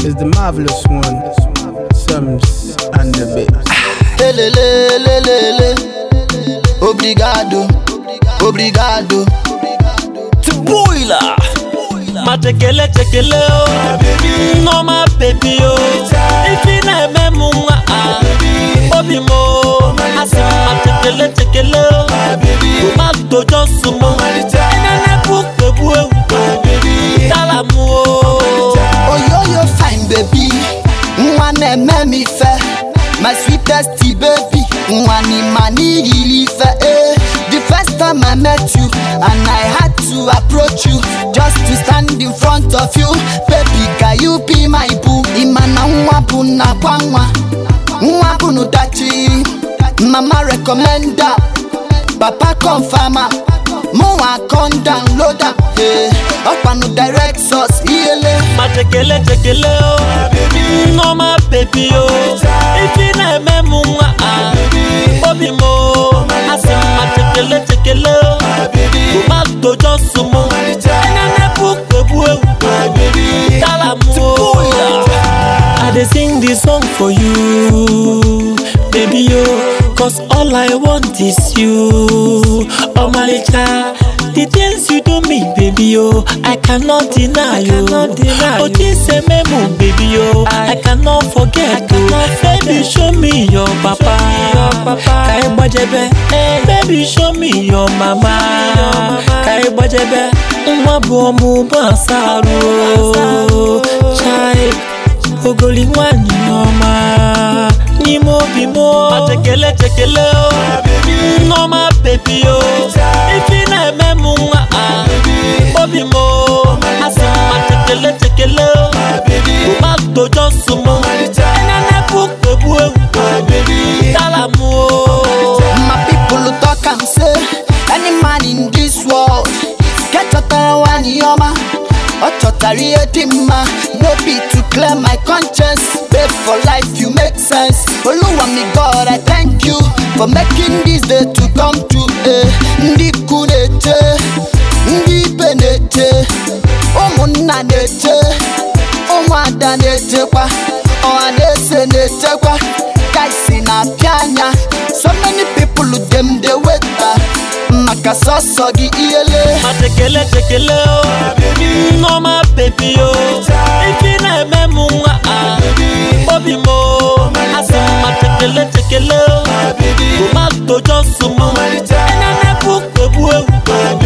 is the marvelous one, Sums and the Babes. Elelelelele. Obrigado, obrigado. Tubuila Matekele tekele o Noma baby o Ifi na eme mu nwa a Obi mo Asi matekele tekele o Tomato Johnson mo Enene bu kwebu ewu Tala mu o Oyoyo fine baby. Nwa na-eme m ife. My sweetest baby. Nwa ni mani yiri ife. Eh. The first time I met you and I had to approach you just to stand in front of you. Baby, can you be my boo? Imana nwa bụ nakwa nwa. Nwa bụ n'ụdachi. Mama recommend am. Papa confirm am. Mụnwa come download am. Eh. Ọkpanụ direct source iyele. Matekele tekele o Noma baby o Ifi na eme mu nwa a Obi mo Asi matekele tekele o Tomato Johnson mo Enene bu kwebu ewu Tala mu o I dey sing this song for you Baby yo Cause all I want is you Omalicha The things you do me baby yo I cannot deny you Otise memu baby yo I cannot forget you Baby show me your papa Kai gbajebe Baby show me your mama Kai gbajebe Nwa bụ ọmụmụ asarụ o. Chai ogoli nwanyị ọma n'ime obi m o. matekele tekele o nneọma bebi o ifi na-eme m nwa a obi m o. asị m matekele tekele o tomato johnson m enene bụ kpegbu ewu tala m o My people talk and say any man in this world get chọtara nwanyị ọma ọ chọtara ihe dị mma no be to clear my conscience babe for life you make sense oluwa mi god i thank you for making this day to come true eh. ndị ikwu na-eche ndị ibe na-eche ụmụnna na-eche ụmụada na-echekwa ọha na-ese na-echekwa guys na-apịa anya so many people dem dey wait ah, maka sọsọ gị ihele matekele tekele o nneọma bebi o ifi na-eme m nwa a obi m o asị m matekele tekele o tomato johnson m enene bụ kpegbu ewu